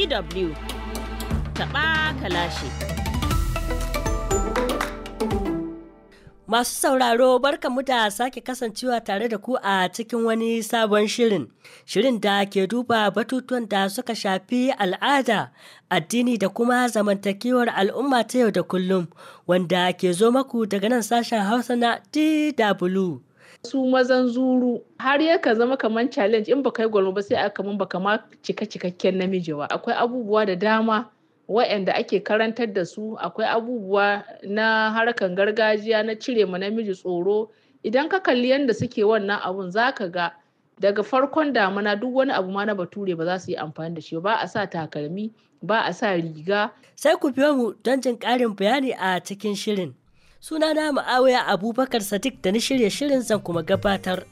DW taɓa kalashi. Masu sauraro barkanmu da sake kasancewa tare da ku a cikin wani sabon shirin. Shirin da ke duba batutuwan da suka shafi al'ada, addini da kuma zamantakewar al'umma ta yau da kullum, wanda ke zo maku daga nan sashen Hausa na DW. su mazan zuru har yaka zama kamar challenge in baka yi gwalma ba sai aka kaman baka ma cika cikakken namiji ba akwai abubuwa da dama waɗanda ake karantar da su akwai abubuwa na harkan gargajiya na cire ma namiji tsoro idan ka kalli yadda suke wannan abun zaka ga daga farkon damuna duk wani abu ma na bature ba za su yi amfani da shi ba a sa takalmi ba a sa riga Sai ku biyo mu don jin ƙarin bayani a cikin shirin. Sunana Ma'awiya Abubakar Sadiq da ni shirye shirin zan kuma gabatar.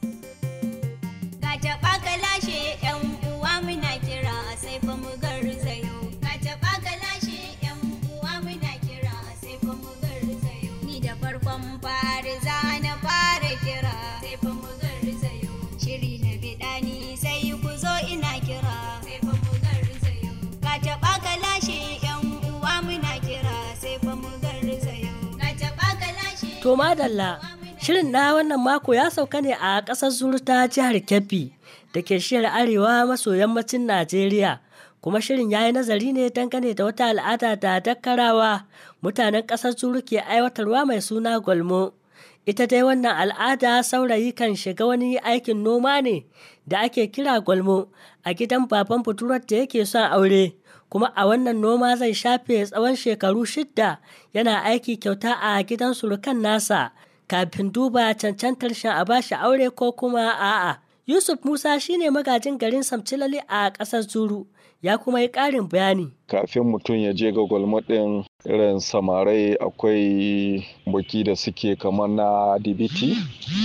Ka taɓa ka lashe ‘yan uwa muna kira sai fa mu garzayo. Ka taɓa ka lashe ‘yan uwa muna kira sai fa mu garzayo. Ni da farkon fari za na fara kira sai fa mu garzayo. Shiri na biɗa ni sai ku zo ina kira sai fa mu garzayo. Ka taɓa ka lashe ‘yan uwa muna kira sai fa mu garzayo. Ka taɓa ka lashe To madalla, shirin na wannan mako ya sauka ne a ƙasar Zuru ta jihar Kebbi da ke shiyar arewa maso yammacin Najeriya. Kuma shirin ya yi nazari ne dangane da wata al'ada da dakkarawa mutanen ƙasar Zuru ke aiwatarwa mai suna gwalmo. Ita dai wannan al'ada saurayi kan shiga wani aikin noma ne da ake kira gwalmo a gidan baban budurwar da yake son aure. kuma a wannan noma zai shafe tsawon shekaru shidda yana aiki kyauta a gidan surukan nasa kafin duba cancantar shan a bashi aure ko kuma a'a. Yusuf Musa shine magajin garin Samcilali a ƙasar Zuru ya kuma yi ƙarin bayani. kafin mutum ya je ga gwalma ɗin irin samarai akwai buki da suke kamar na dibiti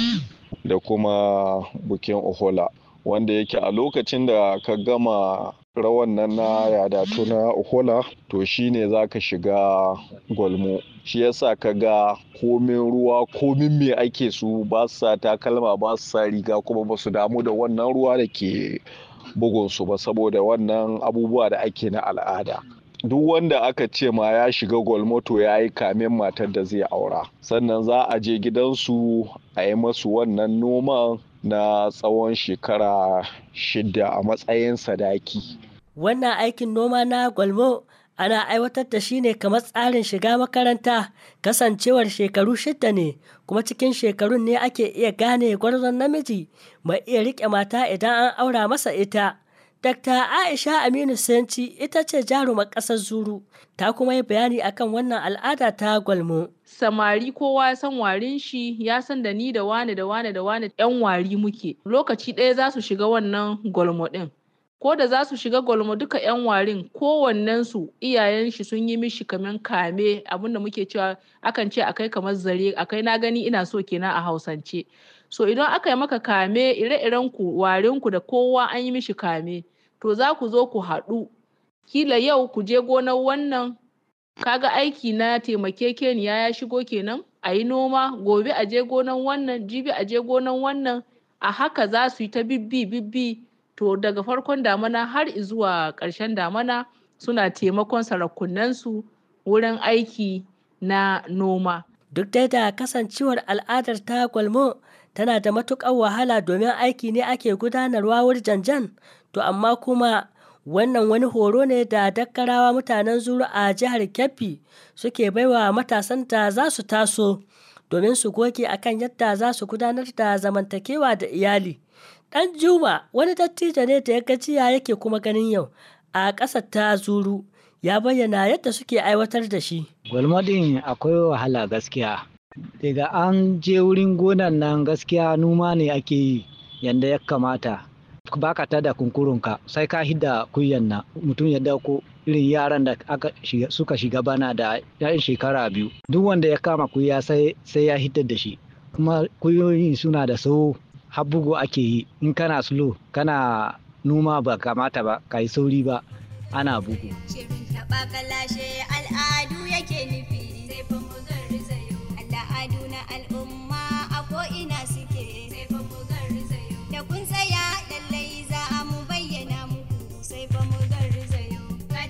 da kuma bukin ohola wanda yake a lokacin da ka gama rawan nan na yadatu na ohola to shine za ka shiga gwalmo shi yasa ka ga komin ruwa komin me ake su ba su sa takalma ba su sa riga kuma ba su damu da wannan ruwa da ke bugunsu ba saboda wannan abubuwa da ake na al'ada duk wanda aka ce ma ya shiga gwalmoto ya yi kamin matar da zai aura sannan za a je gidansu a yi masu wannan noman na tsawon shekara shida a matsayin sadaki Wannan aikin noma na gwalmo ana aiwatar da shi ne kamar tsarin shiga makaranta kasancewar shekaru shidda ne kuma cikin shekarun ne ake iya gane gwarzon namiji mai iya riƙe mata idan an aura masa ita. Dr. Aisha Aminu Senci ita ce jarumar ƙasar Zuru ta kuma yi bayani akan wannan al'ada ta gwalmo. samari kowa ya san warin shi ya san da ni da wane da wane da wane yan wari muke lokaci ɗaya za su shiga wannan gwalmo ɗin ko da za su shiga gwalmo duka yan warin kowannensu iyayen shi sun yi mishi kaman kame abinda muke cewa akan ce akai kamar zare akai na gani ina so kenan a hausance so idan aka yi maka kame ire-iren ku warin ku da kowa an yi mishi kame to za ku zo ku haɗu kila yau ku je gonar wannan kaga aiki na taimakekeniya ya shigo kenan a yi noma gobe a je gonan wannan jibi a je gonan wannan a haka za su yi ta bibbi bibbi to daga farkon damana har zuwa ƙarshen damana suna taimakon sarakunansu wurin aiki na noma Duk dai da kasancewar al'adar ta gwalmo tana da matuƙar wahala domin aiki ne ake gudanarwa janjan to amma kuma wannan wani horo ne da dakkarawa mutanen zuru a jihar Kebbi suke baiwa matasan da za su taso domin su goge akan yadda za su gudanar da zamantakewa da iyali. Ɗan Juma wani dattijo ne da ya gajiya yake kuma ganin yau a ƙasar ta zuru ya bayyana yadda suke aiwatar da shi. Gwalma ɗin akwai wahala gaskiya. Daga an je wurin gonan nan gaskiya noma ne ake yi yadda ya kamata. Baka ta da kunkurunka sai ka hidda kuyan nan mutum ya dauko irin yaran da aka shiga, suka shiga bana da yan shekara biyu. Duk wanda ya kama kuya sai, sai ya hiddar da shi. Kuma kuyoyin suna da sau har bugu ake yi in kana slow kana noma ba kamata ba ka yi sauri ba ana bugu. Shirin taɓa kalashe al'adu yake nufi sai fa mu garzayo. Al'adu na al'umma a ko'ina suke sai fa mu garzayo. Da kun tsaya lallai za a mu bayyana muku sai fa mu garzayo. Ka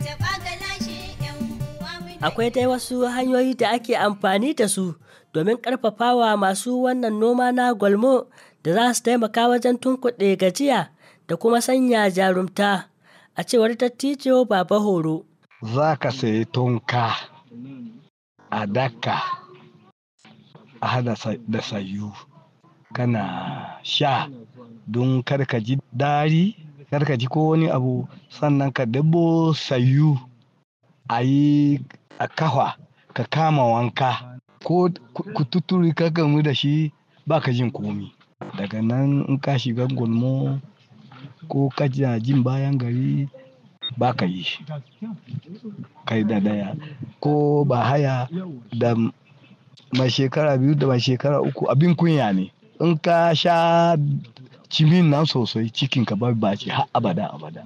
akwai dai wasu hanyoyi da ake amfani da su domin ƙarfafawa masu wannan noma na gwalmo da za su taimaka wajen tunkuɗe gajiya da kuma sanya jarumta a cewar dattijo baba horo za ka sayi tonka a daka a hada da sayu kana sha don karka ji dari karka ji ko wani abu sannan ka dabo sayu a yi a kafa ka kama wanka ko kututuri ka gamu da shi ba ka jin komi daga nan in ka shiga gulmo ko ka jin bayan gari ba ka yi shi kai da daya ko ba haya da mai shekara biyu da mai shekara uku abin kunya ne in ka sha cimin nan sosai cikin ka ba ce har abada abada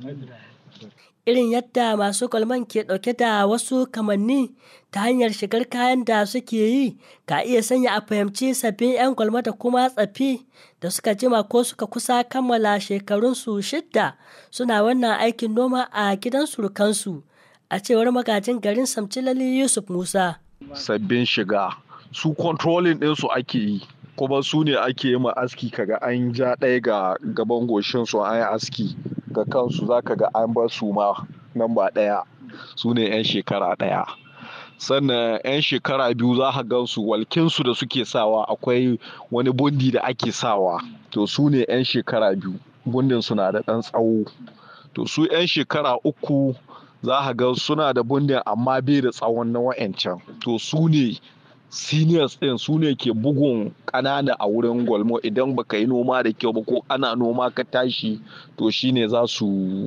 irin yadda masu kwalman ke ɗauke da wasu kamanni ta hanyar shigar kayan da suke yi ka iya sanya a fahimci sabbin 'yan kwalma da kuma tsafi da suka jima ko suka kusa kammala shekarunsu shidda suna wannan aikin noma a gidan surukansu a cewar magajin garin samcilali yusuf musa sabbin shiga su controlling ɗinsu ake yi kuma su ne ake yi ma aski kaga an ja ɗaya ga gaban goshin su an yi aski ga kansu zaka ga an bar su ma nan ba ɗaya su ne 'yan shekara ɗaya sannan 'yan shekara biyu za ka gan su walkinsu da suke sawa akwai wani bundi da ake sawa to su ne 'yan shekara biyu bundin suna da ɗan tsawo to su 'yan shekara uku za ka ga suna da bundin amma bai da tsawon na wa'ancan to su ne seniors ɗin su ne ke bugun ƙanana a wurin gwalmo idan baka yi noma da kyau ba ko ana noma ka tashi to shine za su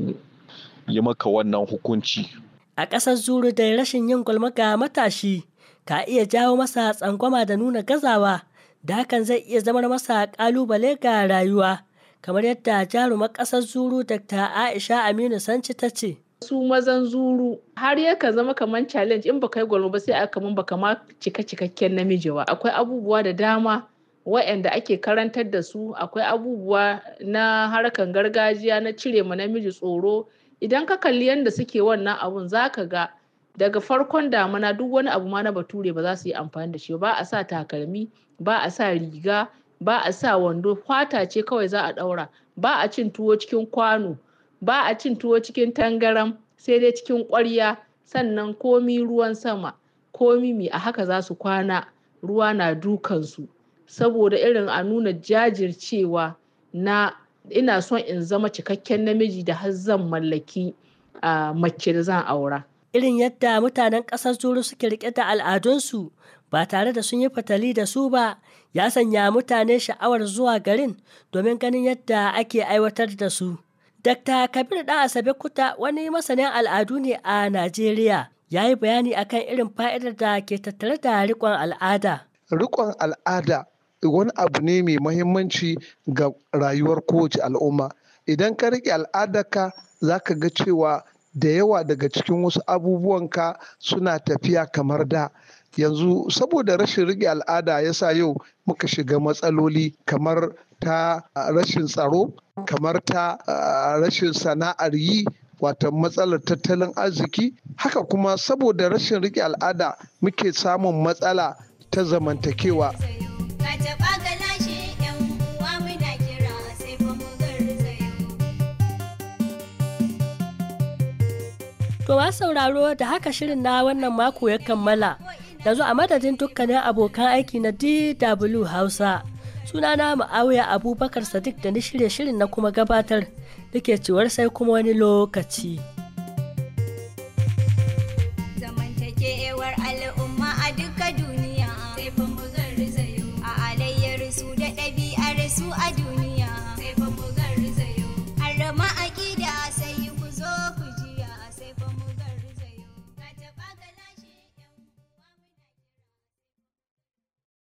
yi maka wannan hukunci a ƙasar zuru da rashin yin gwalma ga matashi ka iya jawo masa tsangwama da nuna gazawa da hakan zai iya zamar masa ƙalubale ga rayuwa kamar yadda jarumar ƙasar zuru dr aisha aminu sanci ta ce su mazan zuru har yaka zama kamar challenge in baka yi gwalma ba sai aka kaman baka ma cika cikakken namiji ba akwai abubuwa da dama waɗanda ake karantar da su akwai abubuwa na harkan gargajiya na cire ma namiji tsoro idan ka kalli yadda suke wannan abun zaka ga daga farkon damuna duk wani abu ma na bature ba za su yi amfani da shi ba a sa takalmi ba a sa riga ba a sa wando fata ce kawai za a ɗaura ba a cin tuwo cikin kwano ba a cin tuwo cikin tangaram sai dai cikin ƙwarya sannan komi ruwan sama komi mi a haka za su kwana ruwa na dukansu saboda irin a nuna jajircewa na ina son in zama cikakken namiji da har zan mallaki a mace da zan aura irin yadda mutanen ƙasar zuru suke riƙe da al'adunsu ba tare da sun yi fatali da su ba ya sanya mutane sha'awar zuwa garin domin ganin yadda ake aiwatar da su Dr. Kabir ɗan Asabe Kuta wani masanin al'adu ne a Najeriya ya yi bayani akan irin fa'idar da ke tattare da riƙon al'ada. Riƙon al'ada wani abu ne mai mahimmanci ga rayuwar kowace al'umma. Idan ka riƙe al'adarka za ka ga cewa da yawa daga cikin wasu abubuwanka suna tafiya kamar da. yanzu saboda rashin riƙe al'ada ya sa yau muka shiga matsaloli kamar ta rashin tsaro kamar ta rashin sana'ar yi wata matsalar tattalin arziki haka kuma saboda rashin riƙe al'ada muke samun matsala ta zamantakewa To ma sauraro da haka shirin na wannan mako ya kammala. yanzu a madadin dukkanin abokan aiki na DW Hausa. Sunana Ma'awiya Abubakar Sadiq da ni shirye shirin na kuma gabatar da ke cewar sai kuma wani lokaci.